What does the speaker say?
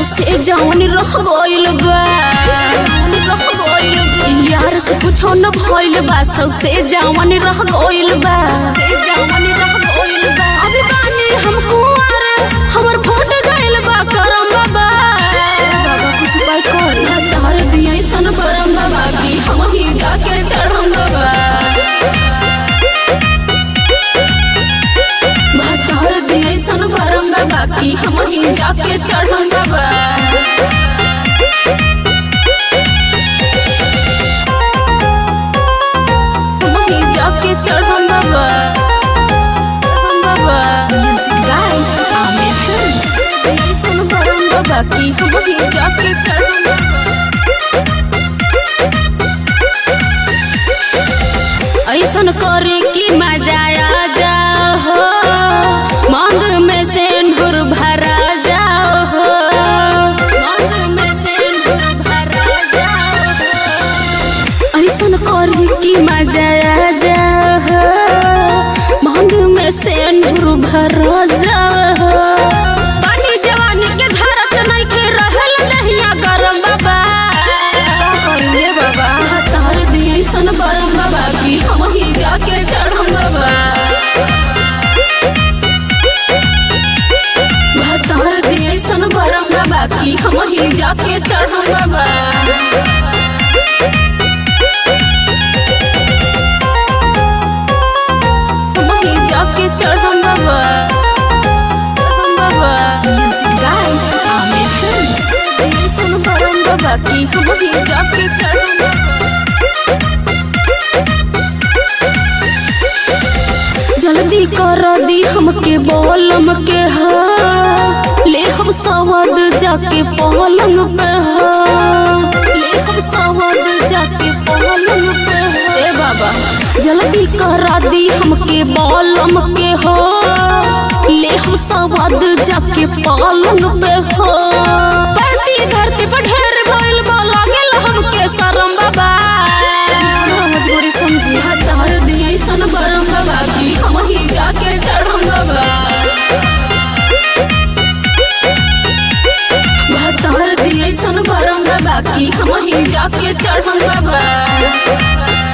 सबसे जौन रह गइल बा रह गइल बा। यार से कुछो न भइल बा सबसे जौन रह गइल बा जौन रह गइल बा अभी बानी हम कुंवर हमर फूट गइल बा करम बाबा बाबा कुछ उपाय कर तार दिया सन बरम बाबा की हम ही जाके चढ़म बाबा भतार दिए सन बरम बाबा की हम ही जाके चढ़म बाबा हम ही जाके चढ़म बाबा चढ़म बाबा Music by Amir Films. दिए सन बरम बाबा की हम ही जाके चढ़म बाबा ऐसन करे की मजा आ जाओ हो मांग में सेंदूर भरा जाओ हो मांग में सेंदूर भरा जाओ हो ऐसन करे की मजा आ जाओ हो मांग में सेंदूर भरा जाओ हो पानी जवानी के धारत नहीं के रहल नहिया गरम बाबा करिए बाबा तार दिए सन बरम बाबा की हम ही जाके चढ़म बाबा भतार दिए सन बरम बाबा की हम ही जाके चढ़म बाबा हम ही जाके चढ़म बाबा चढ़म बाबा Music by Amir Films. दिए सन बरम बाबा की हम ही जाके चढ़म बाबा जल्दी कर दी हमके बोलम के हा ले हम सवाद जाके पलंग पे हा ले हम सवाद जाके पलंग पे हा ए बाबा जल्दी करा दी हमके बोलम के हो ले हम सवाद जाके पलंग पे हो धरती धरती पर ढेर भइल बा लागल हमके शरम बाबा मजबूरी समझी हतार दिए सन बरम बाबा की हम ही जाके चढ़म बाबा भतार दिए सन बरम बाबा की हम ही जाके चढ़म बाबा